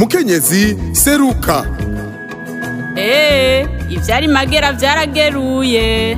mukenyezi seruka eee ivyari magera vyarageruye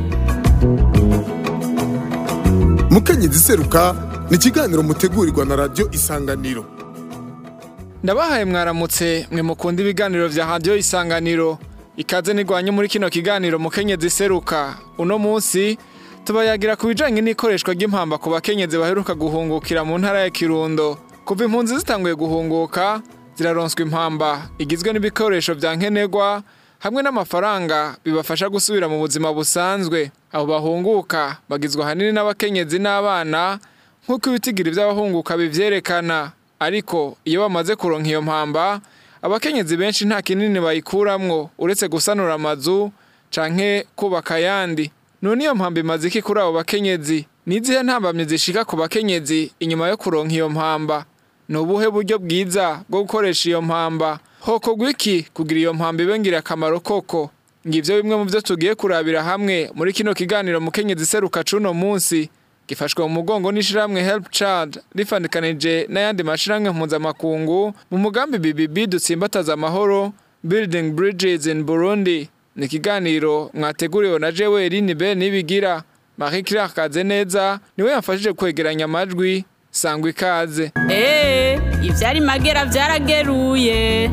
mukenyezi seruka ni ikiganiro mutegurirwa na radiyo isanganiro ndabahaye mwaramutse mwe mukunda ibiganiro vya radiyo isanganiro ikaze nigwanye muri kino kiganiro mukenyezi seruka uno munsi tubayagira ku bijanye n'ikoreshwa ry'impamba ku bakenyezi baheruka guhungukira mu ntara ya kirundo kuva impunzi zitanguye guhunguka ziraronswa impamba igizwe n'ibikoresho vya nkenerwa hamwe n'amafaranga bibafasha gusubira mu buzima busanzwe abo bahunguka bagizwe ahanini n'abakenyezi n'abana nk'uko ibitigiri vy'abahunguka bivyerekana ariko iyo bamaze kuronka iyo mpamba abakenyezi benshi nta kinini bayikuramwo uretse gusanura amazu canke kubaka ayandi none iyo mpamba imaze iki kuri abo bakenyezi nizihe ntambamye zishika ku bakenyezi inyuma yo kuronka iyo mpamba ni ubuhe buryo bwiza bwo gukoresha iyo mpamba hokorwa iki kugira iyo mpamba ibe ngirakamaro koko ngivyo bimwe mu vyo tugiye kurabira hamwe muri kino kiganiro mukenyezi seruka cuno munsi gifashwe mu mugongo n'ishirahamwe help child rifandikanije n'ayandi mashirahamwe mpuzamakungu mu mugambi BBB dutsimbataza amahoro building bridges in Burundi ni ikiganiro mwateguriwe na jewe Eline Ben nibigira Marie Claire Kazeneza niwe yamfashije kwegeranya amajwi sangwa ikaze eee ivyari magera vyarageruye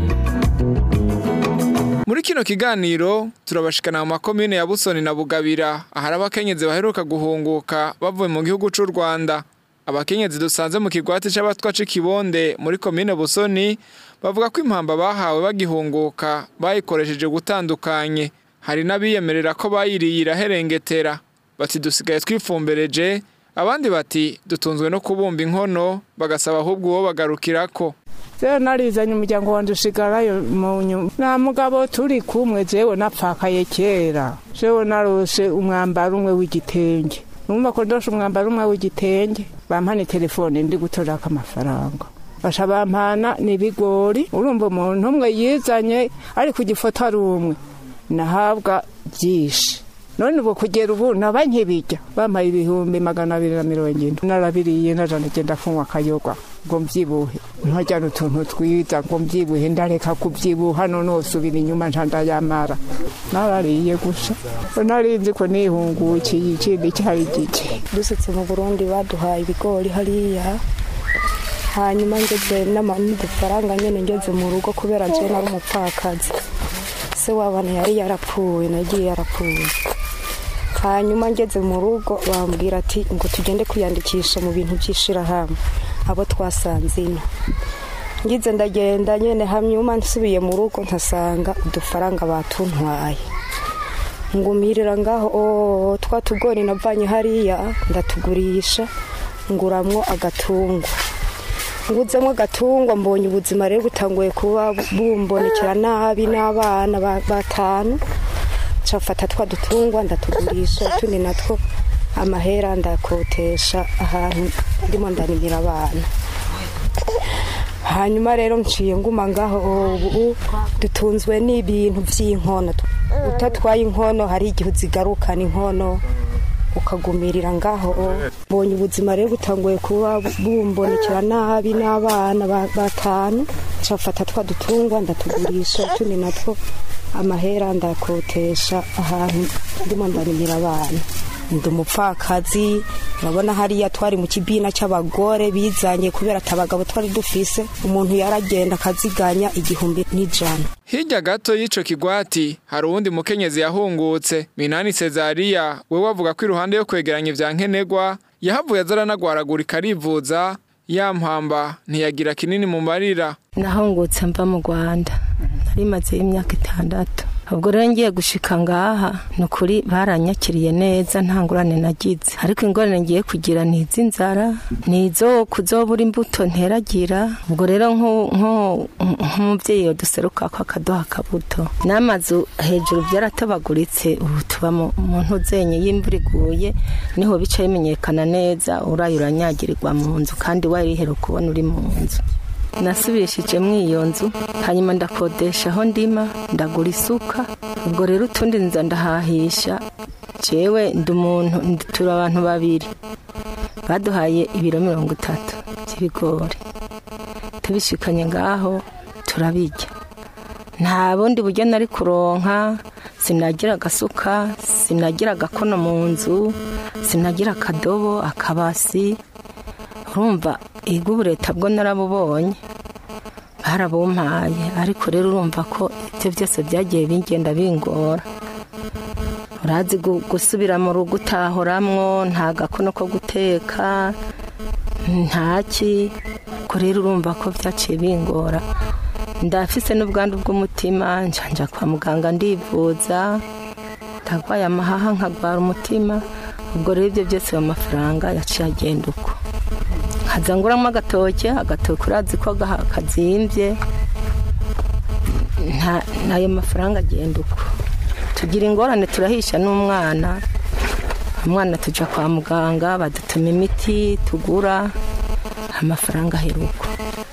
muri kino kiganiro turabashikana mu makomine ya Busoni na Bugabira ahari abakenyezi baheruka guhunguka bavuye mu gihugu c'u Rwanda abakenyezi dusanze mu kigwati c'abatwa c'ikibonde muri komine Busoni bavuga ko impamba bahawe bagihunguka bayikoresheje gutandukanye hari n'abiyemerera ko bayiriye iraherengetera bati dusigaye twifumbereje abandi bati dutunzwe no kubumba inkono bagasaba ahubwo uwo bagarukirako rero narizanye umuryango wanjye usigarayo mu nyuma nta mugabo turi kumwe jewe napfakaye kera jewe narose umwambaro umwe w'igitenge numva ko ndoshe umwambaro umwe w'igitenge bampana telefone ndi gutorako amafaranga basha bampana n'ibigori urumva umuntu umwe yizanye ari ku gifoto ari umwe nahabwa byinshi none ubu kugera ubu naba nkibijya bampaye ibihumbi magana abiri na mirongo ine narabiriye najana genda kunywa akayoga ngo mbyibuhe ntajyana utuntu twiza ngo mbyibuhe ndareka kubyibuha none usubira inyuma ntandayamara narariye gusa narinzi ko nihungukiye ikindi cyari gike dusutse mu burundi baduhaye ibigori hariya hanyuma ngeze n'udufaranga nyine ngeze mu rugo kubera njyewe nari umupfakazi se w'abana yari yarapfuye nagiye yarapfuye hanyuma ngeze mu rugo bambwira ati ngo tugende kwiyandikisha mu bintu by'ishirahamwe abo twasanze ino ngize ndagenda nyine hanyuma nsubiye mu rugo nkasanga udufaranga batuntwaye ngumirira ngaho twa tugori navanye hariya ndatugurisha nguramwo agatungwa nguzemo agatungwa mbonye ubuzima rero butanguye kuba bumbonekera nabi n'abana batanu nshafata twa dutungwa ndatugurisha utundi natwo amahera ndakotesha ahantu ndimo ndarimira abana hanyuma rero nciye nguma ngaho ubu dutunzwe n'ibintu by'inkono utatwaye inkono hari igihe uzigarukana inkono ukagumirira ngaho mbonye ubuzima rero butanguye kuba bumbonekera nabi n'abana batanu nshafata twa dutungwa ndatugurisha utundi natwo amahera ndakotesha ahantu ndimo ndarimira abana ndi umupfakazi urabona hariya twari mu kibina cy'abagore bizanye kubera ati abagabo twari dufise umuntu yaragenda akaziganya igihumbi n'ijana hirya gato y'ico kigwati hari uwundi mukenyezi yahungutse minani sezariya we wavuga ko iruhande yo kwegeranya ivya nkenerwa yahavuye aza aranagwaragurika arivuza yampamba ntiyagira kinini mu marira nahungutse mva mu rwanda nari maze imyaka itandatu ubwo rero ngiye gushika ngaha ni ukuri baranyakiriye neza nta ngurane nagize ariko ingorane ngiye kugira ni iz'inzara ni izo kuzobura imbuto nteragira ubwo rero nk'umubyeyi yaduseruka ko akaduha akabuto n'amazu hejuru byaratabaguritse ubu tuba mu ntuzenye y'imvura iguye niho bica bimenyekana neza uraye uranyagirirwa mu nzu kandi warihera kubona uri mu nzu nasubishije iyo nzu hanyuma ndakodesha aho ndima ndagura isuka ubwo rero utundi nza ndahahisha jewe ndi umuntu turi abantu babiri baduhaye ibiro mirongo itatu by'ibigori tubishikanye ngaho turabirya nta bundi buryo nari kuronka sinagira agasuka sinagira agakono mu nzu sinagira akadobo akabasi urumva iga ubu leta bwo narabubonye barabumpaye ariko rero urumva ko ibyo byose byagiye bingenda bingora urazi gu- gusubira mu rugo utahoramwo nta gakono ko guteka ntaki ko rero urumva ko byaciye bingora ndafise n'ubwandu bw'umutima njanja kwa muganga ndivuza ndagwaye amahaha nkagwara umutima ubwo rero ibyo byose ayo mafaranga yaciye agenda uko nkaza nguramo agatoke agatoke urazi ko gaha- kazimbye nta- n'ayo mafaranga agenda uko tugira ingorane turahisha n'umwana umwana tuja kwa muganga badutuma imiti tugura amafaranga aheruka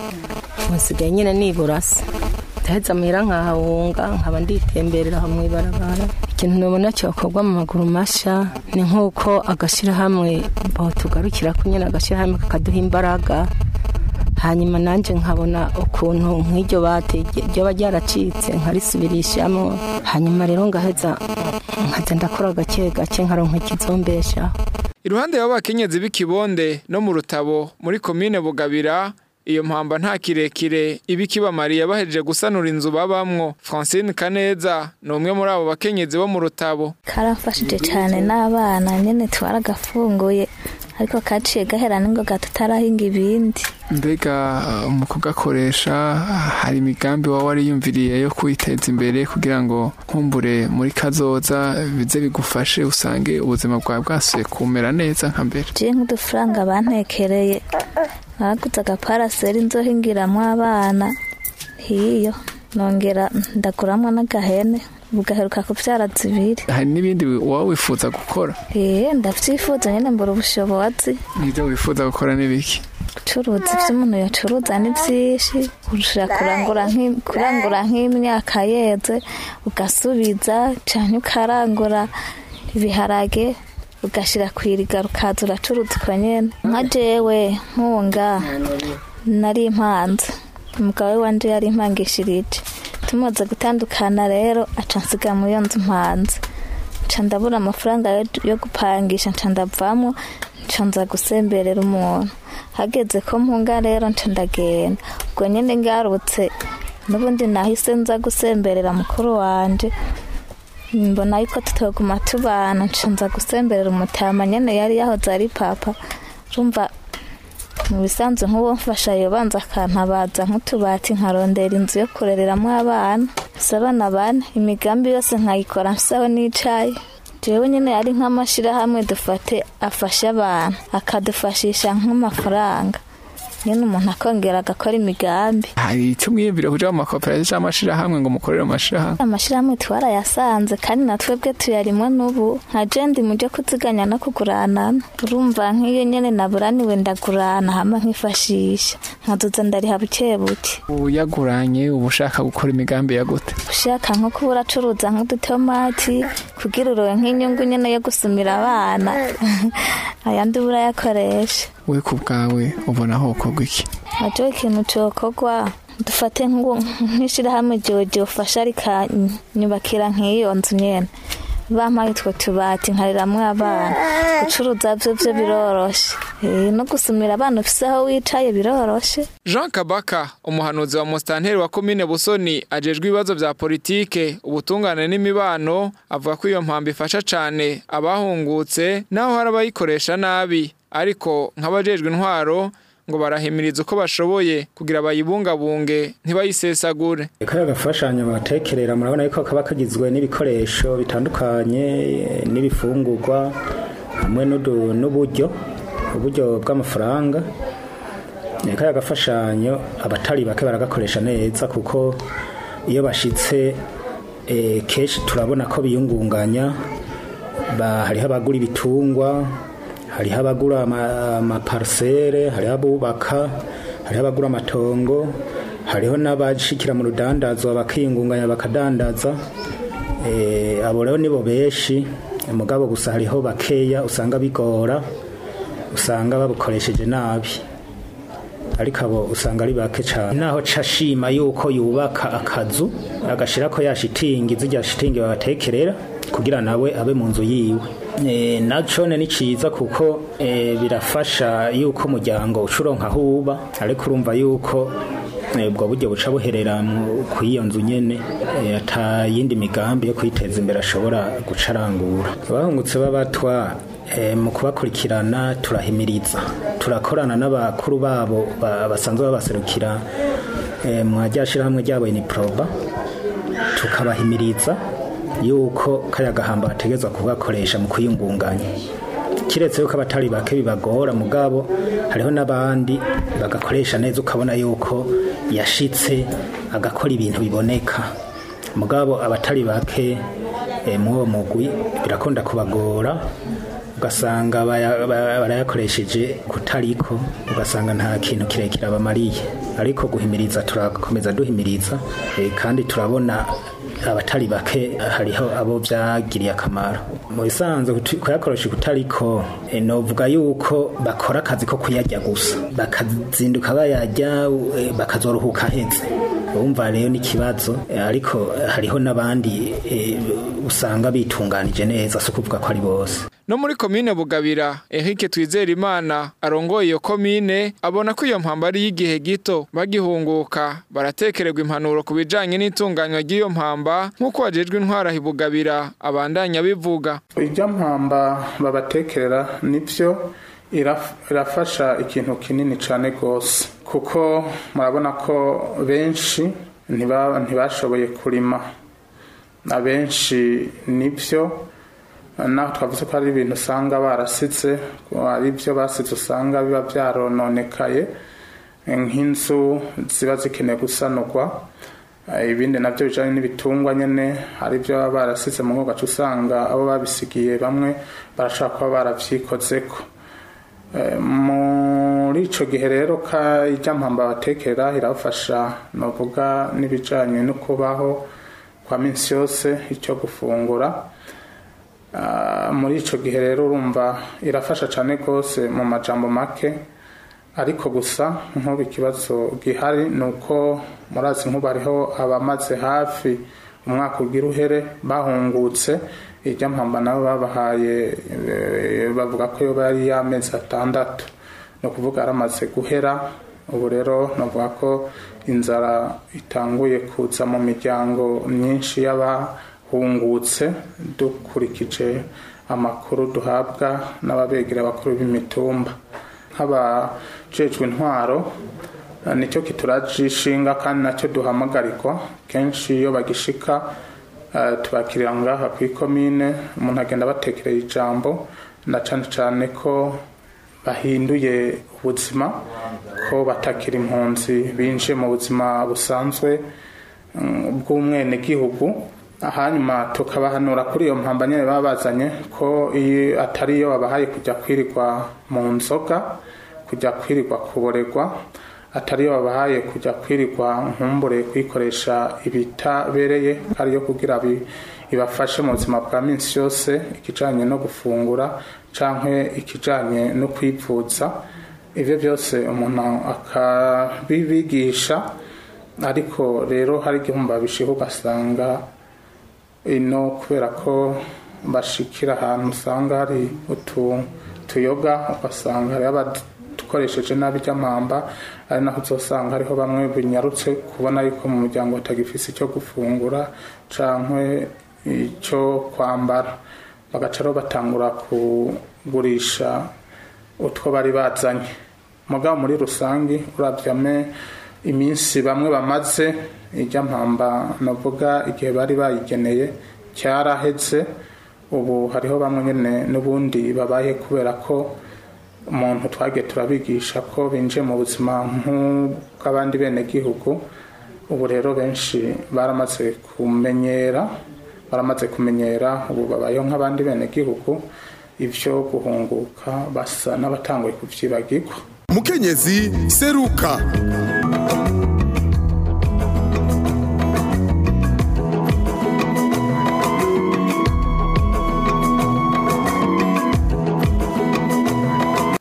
musigaye nyine nibura se ndaheza muhira nkahawunga nkaba nditemberera aho mw'ibarabara ikintu nubona cyakorwa mu maguru masha ni nk'uko agashyirahamwe bo tugarukira ko nyine agashyirahamwe kakaduha imbaraga hanyuma nanjye nkabona ukuntu nk'iryo bate ryoba ryaracitse nkarisubirishamo hanyuma rero ngaheza nkajya ndakora gake gake nkaronka ikizombeshaho iruhande y'abakenyezi b'ikibonde no mu rutabo muri komine bugabira iyo mpamba nta kirekire iba ikibamariye bahejeje gusanura inzu babamwo francine kaneza ni umwe muri abo bakenyezi bo mu rutabo karamfashije cyane n'abana nyine twaragafunguye ariko kaciye gahera n'ingoga tutarahinga ibindi mbega mu kugakoresha hari imigambi waba wariyumviriye yo kwiteza imbere kugira ngo nkumbure muri kazoza bize bigufashe usange ubuzima bwawe bwasuye kumera neza nka mbere jiye nk'udufaranga bantekereye naraguze agaparaseri nzohingiramo abana hiyo nongera ndaguramwo n'agahene bugaheruka kubyara zibiri hari n'ibindi waba wifuza gukora eee ndavyifuza nyine mbura ubushobozi n'ibyo wifuza gukora n'ibiki gucuruza ibyo umuntu yacuruza ni byinshi kurusha kurangura nk'i- kurangura nk'imyaka yeze ugasubiza cyane ukarangura ibiharage ugashyira ku iriga rukaza uracuruza uko nyine nka jewe nkunga nari impanze umugabo we wanje yari impangishirije tumaze gutandukana rero aca nsiga muri iyo nzu mpanze nca ndabura amafaranga yo- yo gupangisha nca ndavamo nca nza gusemberera umuntu hageze ko mpunga rero nca ndagenda ubwo nyine ngarutse n'ubundi nahise nza gusemberera mukuru wanje mbona yuko tutoguma tubana nca nza gusemberera umutama nyene yari yahoze ari papa rumva mu bisanzwe nk'uwo mfasha yobanza akantabaza nk'utubati nkarondera inzu yo kurereramo abana gusa abana bane imigambi yose nkayikora mfisaho n'icayi jewe nyine ari nk'amashyirahamwe dufate afasha abantu akadufashisha nk'amafaranga nyine umuntu akongera agakora imigambi hari icyo mwiyumvira kuja mu makoperative cyangwa amashirahamwe ngo mukorere mu mashirahamwe amashyirahamwe twarayasanze kandi na twebwe tuyarimwo n'ubu nka jendi mu byo kuziganya no kuguranana urumva nk'iyo nyine naburaniwe ndagurana hama nkifashisha nkazoza ndariha buke buke uyaguranye uba ushaka gukora imigambi ya gute ushaka nko kuba uracuruza nk'udutomati kugira urowe nk'inyungu nyine yo gusumira abana ayandi uba urayakoresha we ku bwawe ubona hokorwa iki ajo ikintu cokorwa dufate nk'uwo- nk'ishirahamwe jojo ufasha rikanyubakira nk'iyo nzu nyene bampaye utwo tubati nkariramwo abana gucuruza vyo vyo biroroshe Eh, no gusumira abana ufise aho wicaye biroroshe jean kabaka umuhanuzi wa musitanteri wa komine busoni ajejwe ibibazo vya politike ubutungane n'imibano avuga ko iyo mpambo ifasha cane abahungutse naho hari abayikoresha nabi ariko nk'abajejwe intwaro ngo barahimiriza uko bashoboye kugira bayibungabunge ntibayisesagure kariya gafashanyo batekerera murabona yuko kaba kagizwe n'ibikoresho bitandukanye eh, n'ibifungurwa hamwe n'udu- n'uburyo uburyo bw'amafaranga Eh, kariya gafashanyo abatari bake baragakoresha neza kuko iyo bashitse eh, kenshi turabona ko biyungunganya ba- hariho abagura ibitungwa hariho abagura ama- amaparisere hariho abubaka hariho abagura amatongo hariho n'abashikira mu rudandazwa bakiyungunganya bakadandaza Eh, abo rero nibo benshi mugabo gusa hariho bakeya usanga bigora usanga babukoresheje nabi ariko abo usanga ari bake cyane naho cashima yuko yubaka akazu agashira ko ya shitingi zijya shitingi babatekerera kugira nawe abe mu nzu yiwe e, naco ni ciza kuko e, birafasha yuko umuryango ucuronka aho uba ariko urumva yuko ubwo buryo buca buherera ku iyo nzu nyene ata yindi migambi yo kwiteza imbere ashobora guca arangura abahungutse b'abatwa mu kubakurikirana turahimiriza turakorana n'abakuru babo basanzwe babaserukira mu ryashyirahamwe ryabo iniproba tukabahimiriza yuko kariya gahamba bategerezwa kugakoresha mu kwiyungunganya kiretse yuko abatari bake bibagora mugabo hariho n'abandi bagakoresha neza ukabona yuko yashitse agakora ibintu biboneka mugabo abatari bake muri uwo mugwi birakunda kubagora ugasanga barayakoresheje kutariko ugasanga nta kintu kirekire abamariye ariko guhimiriza turakomeza duhimiriza kandi turabona abatari bake hariho abo byagiriye akamaro mu bisanzwe kuyakoresha kutariko novuga yuko bakora akazi ko kuyarya gusa bakazinduka bayarya bakazoruhuka ahetse wumva rero n'ikibazo ariko hariho n'abandi usanga bitunganije neza si ukuvuga ko ari bose no muri komine bugabira Eric Twizerimana arongoye iyo komine abona ko iyo mpamba ari y'igihe gito bagihunguka baratekererwa impanuro ku bijanye n'itunganywa ry'iyo mpamba nk'uko wajejwe intwara hibugabira abandanya bivuga iryo mpamba babatekerera nivyo irafasha ikintu kinini cyane rwose kuko murabona ko benshi ntibashoboye kurima abenshi nibyo naho twavuze ko hari ibintu usanga barasize ari byo basize usanga biba byarononekaye nk'inzu ziba zikeneye gusanurwa ibindi nabyo bijyanye n'ibitungwa nyine hari ibyo baba barasize mu gace usanga abo babisigiye bamwe barashaka kuba barabyikoze ko muri icyo gihe rero ijya mpamba batekera irafasha navuga n'ibijyanye no kubaho kwa minsi yose icyo gufungura muri icyo gihe rero urumva irafasha cyane rwose mu majambo make ariko gusa nk'ubu ikibazo gihari ni uko murazi nk'ubu hariho abamaze hafi umwaka ugira uhere bahungutse ijya mpamba nabo babahaye bavuga ko yo bari y'amezi atandatu ni ukuvuga yaramaze guhera ubu rero navuga ko inzara itanguye kuza mu miryango myinshi y'abahungutse dukurikije amakuru duhabwa n'ababegera abakuru b'imitumba nk'abajejwe intwaro nicyo kituraje ishinga kandi nacyo duhamagarirwa kenshi iyo bagishika tubakirira ngaha ku ikomine umuntu agenda abatekereye ijambo na cyane cyane ko bahinduye ubuzima ko batakira impunzi binjiye mu buzima busanzwe bw'umwenegihugu hanyuma tukabahanura kuri iyo mpamba nyine baba bazanye ko iyo atari iyo babahaye kujya kwirirwa mu nzoga kujya kwirirwa kuboregwa atari iyo babahaye kujya kwirirwa nkumbure kuyikoresha ibitabereye ariyo kugira ibafashe mu buzima bwa minsi yose ikijyanye no gufungura cyangwa ikijyanye no kwivuza ibyo byose umuntu akabibigisha ariko rero hari igihumbi bishiho ugasanga ino kubera ko bashikira ahantu usanga hari utuyoga ugasanga hariho abadukoresheje nabi iby'amamba ari naho uzasanga hariho bamwe binyarutse kubona yuko mu muryango batagifise icyo gufungura cyangwa icyo kwambara bagaca rero batangura kugurisha utwo bari bazanye mugabo muri rusange urabyame iminsi bamwe bamaze ijya mpamba navuga igihe bari bayigeneye cyarahetse ubu hariho bamwe nyine n'ubundi babaye kubera ko umuntu twagiye turabigisha ko binjiye mu buzima nk'ubw'abandi bene gihugu ubu rero benshi baramaze kumenyera baramaze kumenyera ubu babayeho nk'abandi bene gihugu ibyo guhunguka basa n'abatanguye kubyibagirwa mukenyezi seruka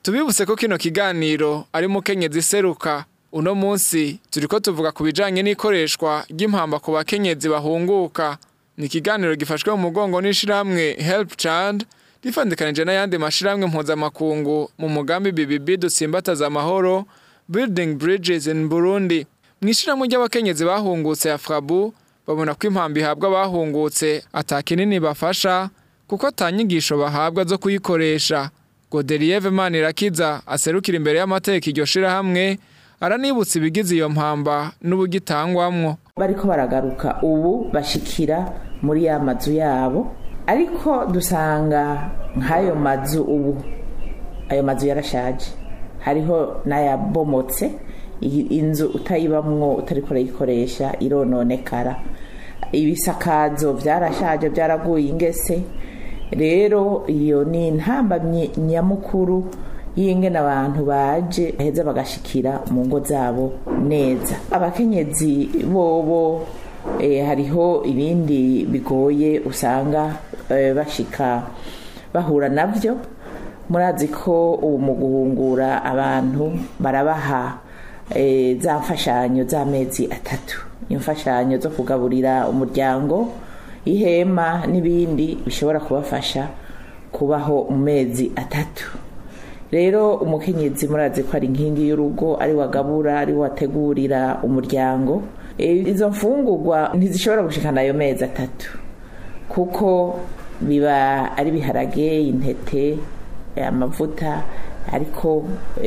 tubibutse ko kino kiganiro ari mukenyezi seruka uno munsi turiko tuvuga ku bijanye n'ikoreshwa ry'impamba ku bakenyezi bahunguka ni ikiganiro gifashwe mu mugongo n'ishirahamwe help child rifandikanije n'ayandi mashirahamwe mpuzamakungu mu mugambi BBB dutsimbataza amahoro building bridges in Burundi mu ishirahamwe ry'abakenyezi bahungutse ya Frabu babona ko impamba ihabwa abahungutse atakinini bafasha kuko atanyigisho bahabwa zo kuyikoresha Godelieve Manirakiza aserukira imbere y'amateka iryo shirahamwe aranibutsa ibigize iyo mpamba n'ubugitangwamwo bariko baragaruka ubu bashikira muri ya mazu yabo ariko dusanga nk'ayo mazu ubu ayo mazu yarashaje hariho n'ayabomotse inzu utayibamwo utariko urayikoresha irononekara ibisakazo byarashaje byaraguye ingese rero iyo ni intambamyi nyamukuru y'ingene abantu baje baheza bagashikira mu ngo zabo neza abakenyezi bobo hariho ibindi bigoye usanga bashika bahura nabyo murazi ko ubu mu guhungura abantu barabaha za mfashanyo z'amezi atatu imfashanyo zo kugaburira umuryango ihema n'ibindi bishobora kubafasha kubaho mu mezi atatu rero umukenyezi murazi ko ari inkingi y'urugo ari wagabura ari wategurira umuryango izo mfungurwa ntizishobora gushikana ayo mezi atatu kuko biba ari ibiharage intete amavuta ariko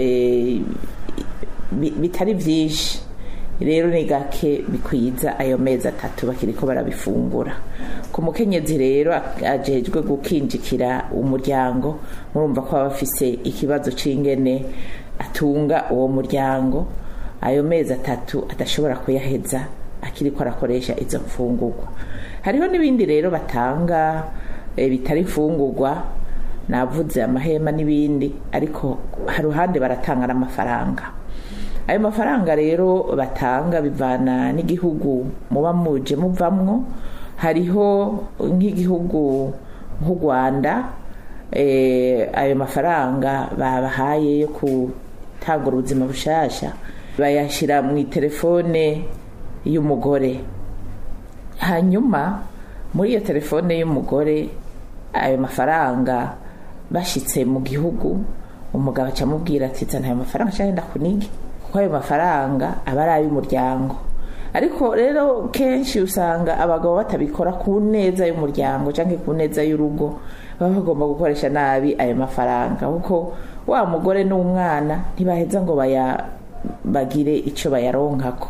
bitari byinshi rero ni gake bikwiza ayo mezi atatu bakiriko barabifungura ku mukenyezi rero ajejwe gukinjikira umuryango murumva ko aba afise ikibazo c'ingene atunga uwo muryango ayo mezi atatu adashobora kuyaheza akiriko arakoresha izo mfungurwa hariho n'ibindi rero batanga bitari imfungurwa navuze amahema n'ibindi ariko hari uruhande baratanga n'amafaranga ayo mafaranga rero batanga bivana n'igihugu muba muje muvamwo hariho nk'igihugu nk'u rwanda ayo mafaranga babahaye yo gutanga ubuzima bushasha bayashyira mu itelefone y'umugore hanyuma muri iyo telefone y'umugore ayo mafaranga bashyitse mu gihugu umugabo acamubwira ati zana ayo mafaranga cyangwa wenda kunige kuko ayo mafaranga aba ari ay'umuryango ariko rero kenshi usanga abagabo batabikora ku neza y'umuryango cyangwa ku neza y'urugo baba bagomba gukoresha nabi ayo mafaranga kuko wa mugore n'umwana ntibaheza ngo bagire icyo bayaronkako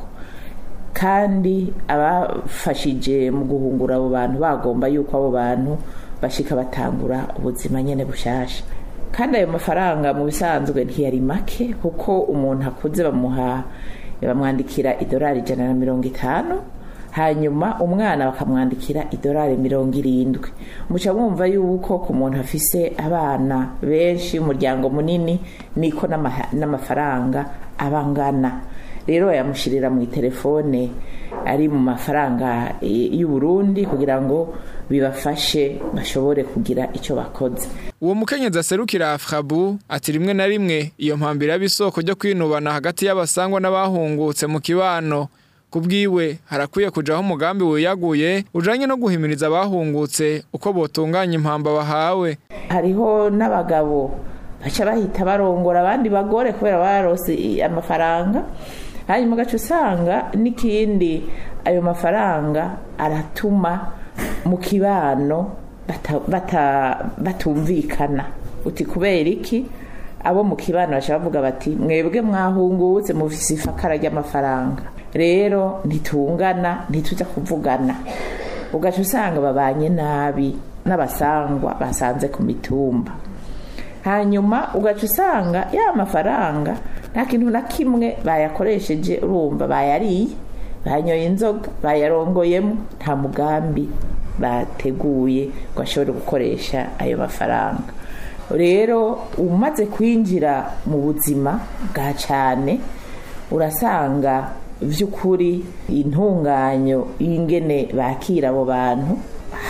kandi abafashije mu guhungura abo bantu bagomba yuko abo bantu bashika batangura ubuzima nyine bushasha kandi ayo mafaranga mu bisanzwe ntiyari make kuko umuntu akuze bamuha bamwandikira idolari ijana na mirongo itanu hanyuma umwana bakamwandikira idolari mirongo irindwi muca mwumva yuko ku muntu afise abana benshi umuryango munini niko n'amafaranga aba angana rero bayamushyirira mu itelefone ari mu mafaranga y'u Burundi kugira ngo bibafashe bashobore kugira icyo bakoze uwo mukenyezi aserukira afrabu ati rimwe na rimwe iyo mpambira y'isoko ryo kwinubana hagati y'abasangwa n'abahungutse mu kibano kubwiwe harakwiye kujaho umugambi wiyaguye ujanye no guhimiriza abahungutse uko botunganya impamba bahawe hariho n'abagabo baca bahita barongora abandi bagore kubera barose amafaranga hanyuma ugaca usanga n'ikindi ayo mafaranga aratuma mu kibano batumvikana uti kubera iki abo mu kibano baca bavuga bati mwebwe mwahungutse mufise ifakara ry'amafaranga rero ntitungana ntitujya kuvugana ugaca usanga babanye nabi n'abasangwa basanze ku mitumba hanyuma ugaca usanga ya mafaranga nta kintu na kimwe bayakoresheje urumva bayariye banyoye inzoga bayarongoyemo nta mugambi bateguye ngo ashobore gukoresha ayo mafaranga rero umaze kwinjira mu buzima bwa cyane urasanga by'ukuri intunganyo y'ingene bakira abo bantu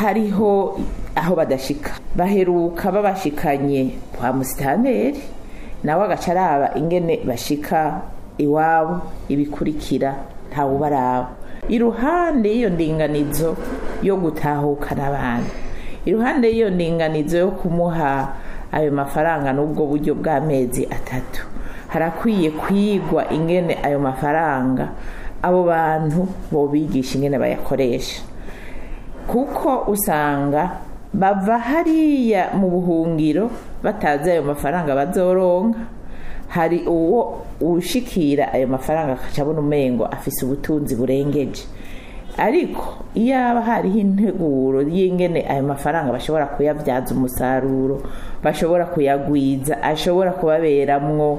hariho aho badashika baheruka babashikanye kwa musitanteri nawe agaca araba ingene bashika iwabo ibikurikira ntawe ubaraba iruhande y'iyo ndinganizo yo gutahukana abantu iruhande y'iyo ndinganizo yo kumuha ayo mafaranga n'ubwo buryo bw'amezi atatu harakwiye kwigwa ingene ayo mafaranga abo bantu bobigisha ingene bayakoresha kuko usanga bava hariya mu buhungiro batazi ayo mafaranga bazoronka hari uwo ushikira ayo mafaranga akaca abona umengo afise ubutunzi burengeje ariko iyo haba hariho integuro y'ingene ayo mafaranga bashobora kuyabyaza umusaruro bashobora kuyagwiza ashobora kubaberamwo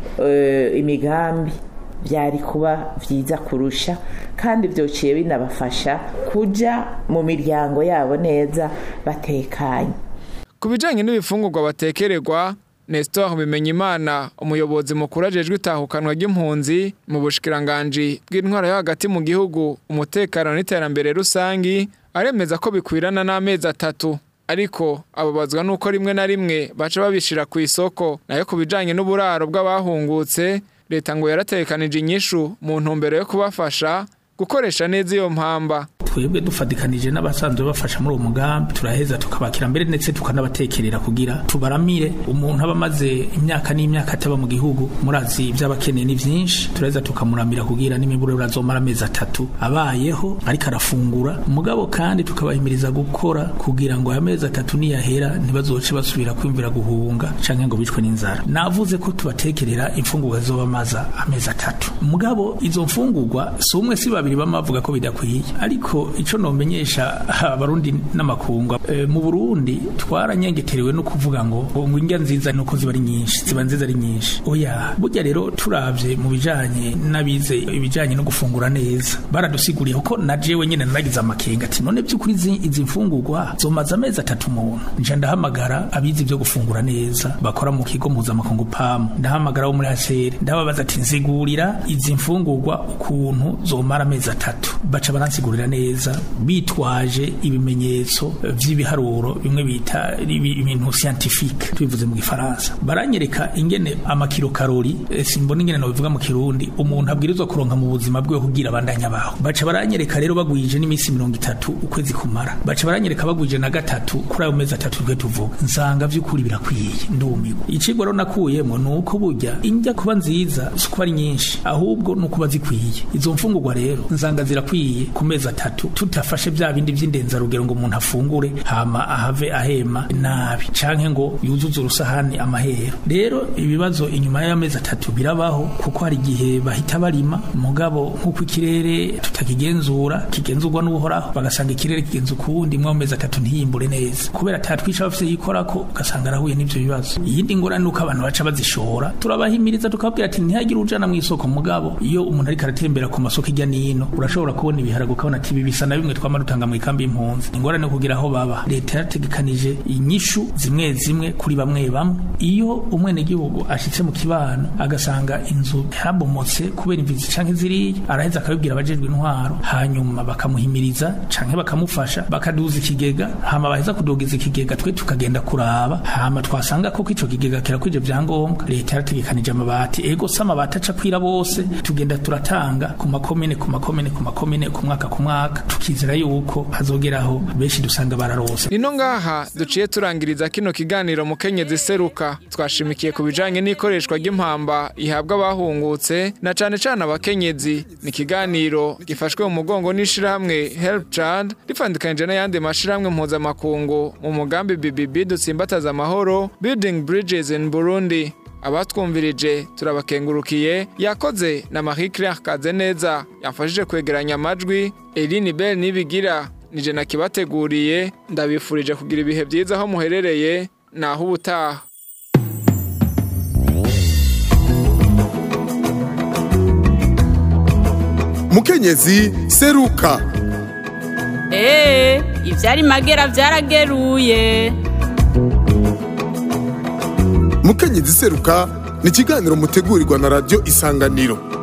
eh, imigambi byari kuba byiza kurusha kandi byociye binabafasha kuja mu miryango yabo neza batekanye ku bijyanye n'ibifungurwa batekererwa Nestor Bimenyimana umuyobozi mukuru ajejwe itahukanwa ry'impunzi mu bushikiranganji bw'intwara yo hagati mu gihugu umutekano n'iterambere rusangi aremeza ko bikwirana n'amezi atatu ariko ababazwa nuko rimwe na rimwe baca babishira ku isoko nayo ku bijanye n'uburaro bw'abahungutse leta ngo yaratekanije inyishu mu ntumbero yo kubafasha gukoresha neza iyo mpamba twebwe dufatikanije n'abasanzwe bafasha muri uwo mugambi turaheza tukabakira mbere ndetse tukanabatekerera kugira tubaramire umuntu aba amaze imyaka n'imyaka ataba mu gihugu murazi iby'abakeneye ni byinshi turaheza tukamuramira kugira n'imiburo azomara amezi atatu abayeho ariko arafungura umugabo kandi tukabahimiriza gukora kugira ngo aya mezi atatu niyahera ntibazoce basubira kwimvira guhunga canke ngo bicwe n'inzara navuze ko tubatekerera imfungurwa zizoba maza amezi atatu umugabo izo mfungurwa si umwe si babiri bama bavuga ko bidakwiye ariko ico nomenyesha abarundi n'amakunga e, mu Burundi twaranyengeterewe no kuvuga ngo ngo indya nziza nuko ziba ari nyinshi ziba nziza ari nyinshi oya burya rero turavye mu bijanye n'abize ibijanye no gufungura neza baradusiguriye ko na jewe nyene naragize amakenga ati none by'ukuri izi izi mfungurwa zomaze amezi atatu umuntu nje ndahamagara abize ibyo gufungura neza bakora mu kigo mpuzamakungu pamu ndahamagara wo muri haseri ndababaza ati nzigurira izi mfungurwa ukuntu zomara amezi atatu baca baransigurira neza bitwaje ibimenyetso vy'ibiharuro bimwe bita ibintu scientifique tubivuze mu gifaransa baranyereka ingene amakilokarori eh, simbona ingene nobivuga mu kirundi umuntu abwirizwa kuronka mu buzima bwe kugira abandanya baho baca baranyereka rero bagwije n'iminsi mirongo itatu ukwezi kumara baca baranyereka bagwije na gatatu kuri ayo mezi atatu twe tuvuga nsanga vy'ukuri birakwiye ndumirwa icigwa rero nakuyemo ni uko burya indya kuba nziza si kuba ari nyinshi ahubwo ni ukuba zikwiye izo mfungurwa rero nsanga zirakwiye ku mezi atatu tutafashe bya bindi vy'indenzarugero ngo umuntu afungure hama ahave ahema nabi canke ngo yuzuze urusahani amahero rero ibibazo inyuma y'amezi atatu birabaho kuko hari igihe bahita barima mugabo nk'uko ikirere tutakigenzura kigenzurwa n'uhoraho bagasanga ikirere kigenza ukuwundi mwa mezi atatu ntiyimbure neza kubera atatwisha bafise yikorako ugasanga arahuye n'ivyo bibazo iyindi ngorane nuko abantu baca bazishora turabahimiriza tukababwira ati ntihagire ujana mu isoko mugabo iyo umuntu ariko aratembera ku masoko ijya n'ino urashobora kubona ibiharage ukabona ati ibi bisa na bimwe twama dutanga mu ikambi y'impunzi ingorane kugira aho baba leta yarategekanije inyishu zimwe zimwe kuri bamwe bamwe iyo umwenegihugu ashitse mu kibano agasanga inzu yarabomotse kubera imvizi canke ziriya araheza akabibwira abajejwe intwaro hanyuma bakamuhimiriza canke bakamufasha bakaduza ikigega hama baheza kudugiza ikigega twe tukagenda kuraba hama twasanga koko ico kigega kirakwije vyangombwa leta yarategekanije amabati ego se amabati aca kwira bose tugenda turatanga ku makomine ku makomine ku makomine ku mwaka ku mwaka tukizera yuko hazogeraho benshi dusanga bararose Nino ngaha duciye turangiriza kino kiganiro mu Kenyezi seruka twashimikiye ku bijanye n'ikoreshwa ry'impamba ihabwa abahungutse na cane cane abakenyezi ni ikiganiro gifashwe mu mugongo n'ishirahamwe Help Child rifandikanije n'ayandi mashirahamwe mpuzamakungu mu mugambi BBB dutsimbataza amahoro Building Bridges in Burundi abatwumvirije turabakengurukiye yakoze na Marie Claire Kazeneza yafashije kwegeranya amajwi Eline Bell nibigira nije nakibateguriye ndabifurije kugira ibihe byiza aho muherereye naho ubutaha mukenyezi seruka Ee, ivyari magera vyarageruye. mukenyezi seruka ni ikiganiro mutegurirwa na radiyo isanganiro